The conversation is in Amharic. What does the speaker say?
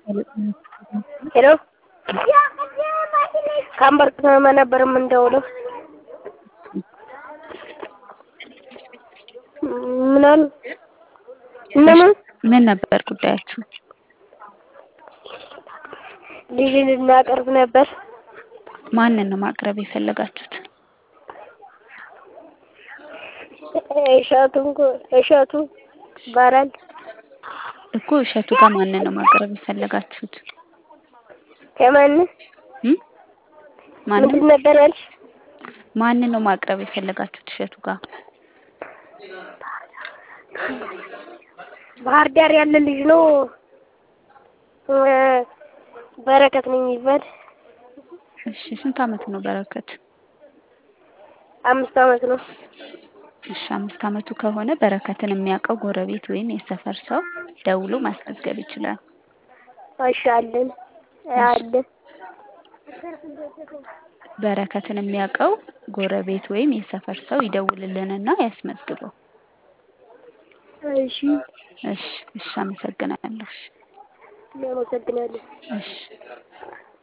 ሄሎ ከአምበር ከተማ ነበር የምንደውለው። ምን አሉ? እነማን? ምን ነበር ጉዳያችሁ? ልጅ ልናቀርብ ነበር። ማንን ነው ማቅረብ የፈለጋችሁት? እሸቱን እሸቱ ይባላል። እኮ እሸቱ ጋር ማንን ነው ማቅረብ የፈለጋችሁት? ከማን እም? ማንን ምንድን ነበር ያልሽ? ማንን ነው ማቅረብ የፈለጋችሁት እሸቱ ጋር? ባህር ዳር ያለ ልጅ ነው። በረከት ነው የሚባል። እሺ ስንት አመቱ ነው በረከት? አምስት አመት ነው። እሺ አምስት አመቱ ከሆነ በረከትን የሚያውቀው ጎረቤት ወይም የሰፈር ሰው ደውሎ ማስመዝገብ ይችላል። እሺ አለን አለን። በረከትን የሚያውቀው ጎረቤት ወይም የሰፈር ሰው ይደውልልንና ያስመዝግበው። እሺ እሺ እሺ አመሰግናለሁ። እሺ እናመሰግናለን። እሺ